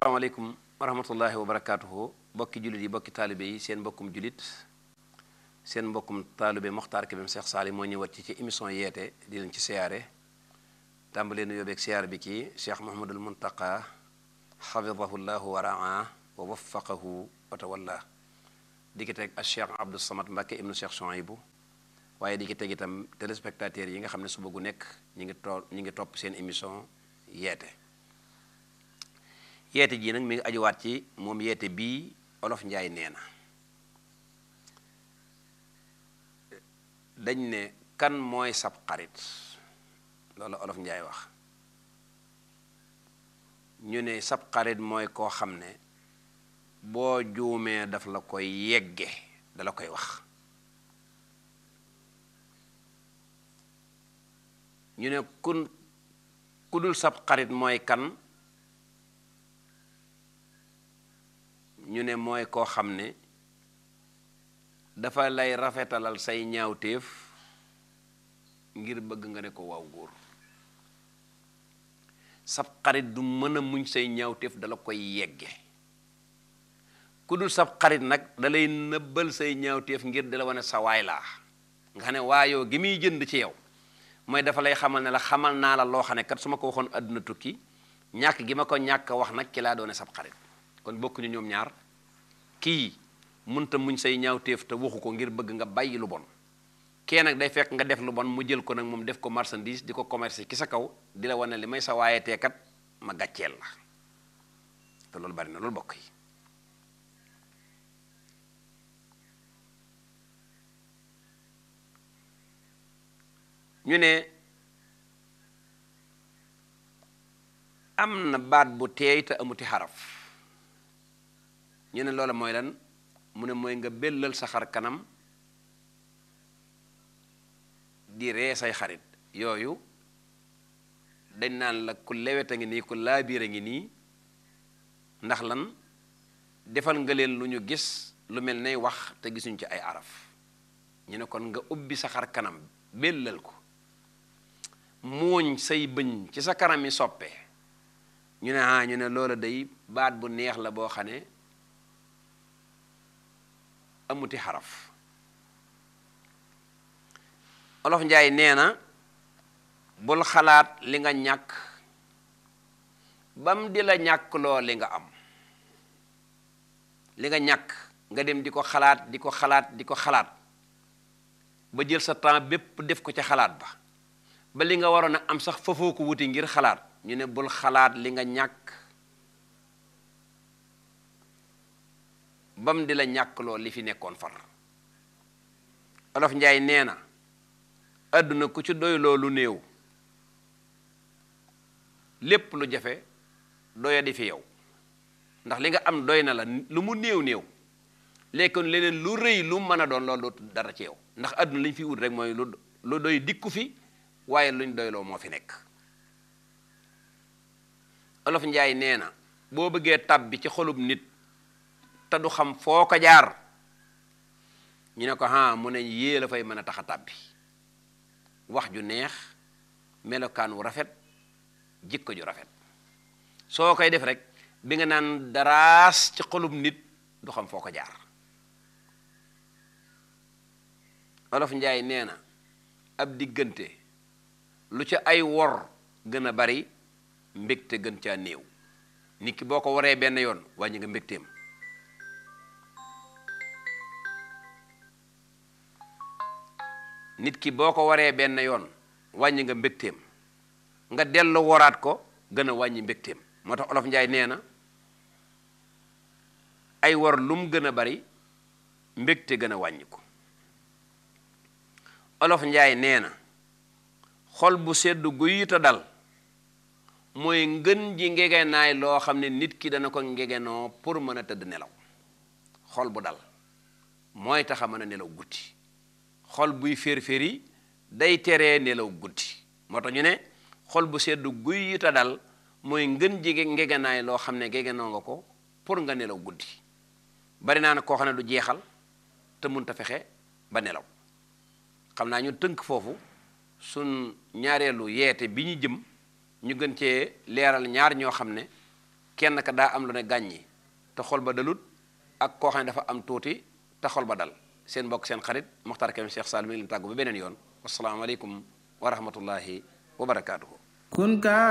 asalaamaaleykum wa rahmatullahi wa barakaatuhu bokki jullit yi bokki taalibe yi seen mbokkum jullit seen mbokkum taalibe Moxtaar Kébé Cheikh Saali moo ñëwaat ci ci émission yeete di leen ci siyaare tàmbalee nu yóbbeeg siyaare bi ci Cheikh Mouhamadul Muntaqa xafidahu llahu wa raa wa waffaqahu wa tawalla di ki teg ak Cheikh Abdou Samad Mbacke ibnu Cheikh Chouaïbou waaye di ki teg itam téléspectateurs yi nga xam ne suba gu nekk ñi ngi too ñi ngi topp seen émission yeete yeete jii nag mi ngi ajuwaat ci moom yeete bii olof njaay nee na dañ ne kan mooy sab xarit loolu olof njaay wax ñu ne sab xarit mooy koo xam ne boo juumee daf la koy yegge dala koy wax ñu ne kun ku dul sab xarit mooy kan ñu ne mooy koo xam ne dafa lay rafetalal say ñaawteef ngir bëgg nga ne ko waaw góor sab xarit du mën a muñ say ñaawteef dala koy yegge ku dul sab xarit nag dalay nëbbal say ñaawteef ngir di la wane sa waay laa nga xam ne waayoo gi muy jënd ci yow mooy dafa lay xamal ne la xamal naa la loo xam ne kat su ma ko waxoon àdduna tukki ñàkk gi ma ko ñàkk wax nag ki laa doone sab xarit kon bokkuñu ñoom ñaar kii munta muñ say ñaawteef te waxu ko ngir bëgg nga bàyyi lu bon kee nag day fekk nga def lu bon mu jël ko nag moom def ko marchandise di ko commerce ki sa kaw di la wane li may sa waaye teekat ma gàcceel la te loolu bari na loolu bokk yi ñu ne am na baat bu teey te amuti xaraf ñu ne loola mooy lan mu ne mooy nga bellal sa xar kanam di ree say xarit yooyu dañ naan la ku lewet a ngi nii ku laabiir a ngi nii ndax lan defal nga leen lu ñu gis lu mel nay wax te gisuñ ci ay araf ñu ne kon nga ubbi sa xar kanam bellal ko muuñ say bëñ ci sa kanam yi soppe ñu ne ah ñu ne loola day baat bu neex la boo xam ne amuti xaraf olof njaay nee na bul xalaat li nga ñàkk bam di la ñàkk loo li nga am li nga ñàkk nga dem di ko xalaat di ko xalaat di ko xalaat ba jël sa temps bépp def ko ca xalaat ba ba li nga waroon a am sax fafoo ko wuti ngir xalaat ñu ne bul xalaat li nga ñàkk bam di la ñàkk loo li fi nekkoon far olof njaay nee na àdduna ku ci doy loo lu néew lépp lu jafe doya di fi yow ndax li nga am doy na la lu mu néew néew léegi leneen lu rëy lu mën a doon loolu dara ci yow ndax àdduna li ñu fi wut rek mooy lu lu doy dikku fi waaye luñ doyloo moo fi nekk olof njaay nee na boo bëggee tab bi ci xolub nit te du xam foo ko jaar ñu ne ko ah mu ne yée la fay mën a tax a tàbbi wax ju neex melokaan wu rafet jikko ju rafet soo koy def rek bi nga naan daraas ci xolub nit du xam foo ko jaar olof njaay nee na ab diggante lu ca ay wor gën a bari mbégte gën caa néew nit ki boo ko waree benn yoon wàññi nga mbégteem nit ki boo ko waree benn yoon wàññi nga mbégteem nga dellu woraat ko gën a wàññi mbégteem moo tax olof njaay nee na ay war lum gën a bari mbégte gën a wàññi ko olof njaay nee na xol bu sedd guyita dal mooy ngën ji ngegenaay loo xam ne nit ki dana ko ngegenoo pour mën a tëdd nelaw xol bu dal mooy tax a mën a nelaw guddi xol buy fér-féri day teree nelaw guddi moo tax ñu ne xol bu sedd guyita dal mooy ngën ji ngegenaay loo xam ne ngegenoo nga ko pour nga nelaw guddi bari naa ne koo xam ne du jeexal te munta fexe ba nelaw xam naa ñu tënk foofu sun ñaareelu yeete bi ñu jëm ñu gën cee leeral ñaar ñoo xam ne kenn ka daa am lu ne gàññi te xol ba dalut ak koo xam ne dafa am tuuti te xol ba dal seen mbokk seen xarit Mokhtar Kébé Cheikh Sall mi ngi leen tàggu ba beneen yoon wasalaamaaleykum wa rahmatullahi wa barakaatuhu